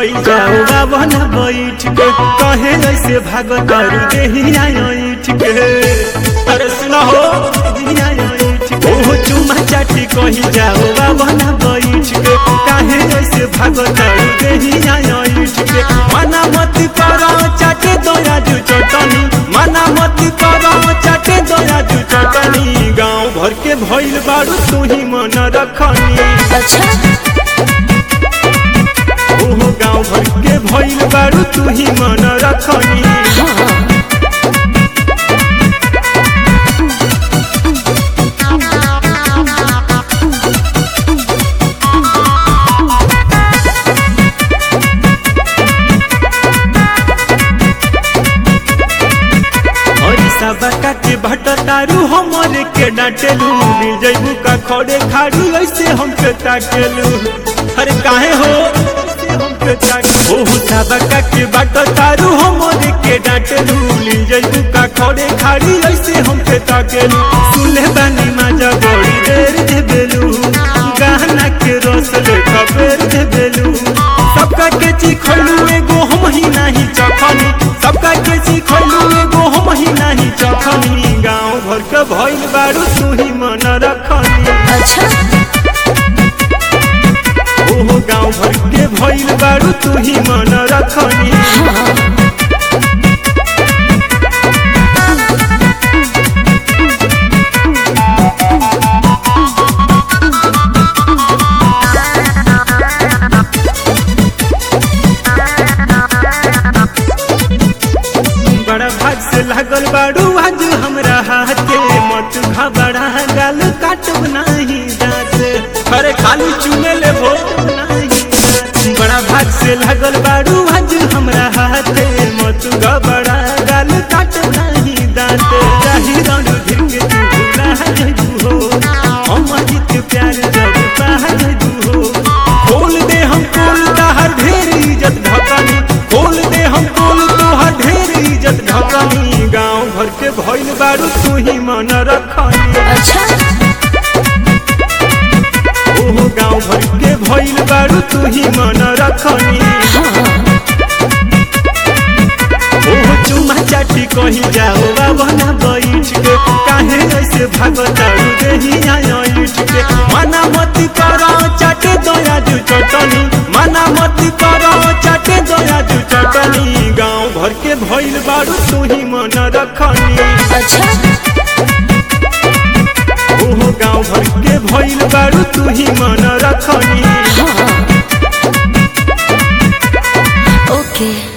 कही जाओ बाबा न बैठ के कहे ऐसे भागत करू देहिया ऐठ के अरे सुनो हो देहिया ऐठ के ओहो चुमा चाटी कही जाओ बाबा न बैठ के काहे ऐसे भागत करू देहिया ऐठ के मना मत करो चाटे दोया जू चटनी मना मत करो चाटे दोया जू चटनी गांव भर के भइल बारू तू ही मन रखनी अच्छा ओहो गाँव भर के भइल बारू तू ही मन रखनी हाँ हरी सबका के भट तारू हमरे के डांटेलू मिल जइबू का खड़े खाड़ू ऐसे हमके ताकेलू अरे काहे हो ऐसे हमके ताके ओहो सबका के भट तारू हमरे के डांटेलू मिल जइबू का खड़े खाड़ी ऐसे हमके ताकेलू सुनले बानी माजा बड़ी देर दे बेलू गहना के रस ले खबर दे बेलू सबका के चिखलू एगो हम ही नहीं चखनी सबका के चिखलू एगो हम ही नहीं चखनी गांव भर के भइल बारू तू ही मन रखनी अच्छा ओहो गांव भर के भइल बारू तू ही मन रखनी हाँ बड़ा भाग से लागल बारू आज हमरा हाथे मत घबरा गाल काटब नाही दांत अरे खाली चुमे ले भो बड़ा भाग से लागल बारू आज हमरा हाथे मत घबरा गाल काटब नाही दांत जाहि रंग धिर के तू भुला जइबू हो हम जित प्यार जब पाह जइबू हो खोल दे हम खोल ताहर ढेर इज्जत ढकनी खोल दे हम खोल तोहर ढेर इज्जत ढकनी गांव भर के भइल बारू तू ही मन रखनी अच्छा ओहो गांव भर के भइल बारू तू ही मन रखनी हाँ ओहो चुमा चाटी कही जाओ बाबा ना बैठ के काहे ऐसे भागत तारू देहिया ऐठ के मना मत करो चाटे दोया जू चटनी मना मत करो चाटे दोया जू चटनी गांव भर के भइल बारू तू ही मन रखनी अच्छा ओहो गांव भर के भइल बारू तू ही मन रखनी हाँ ओके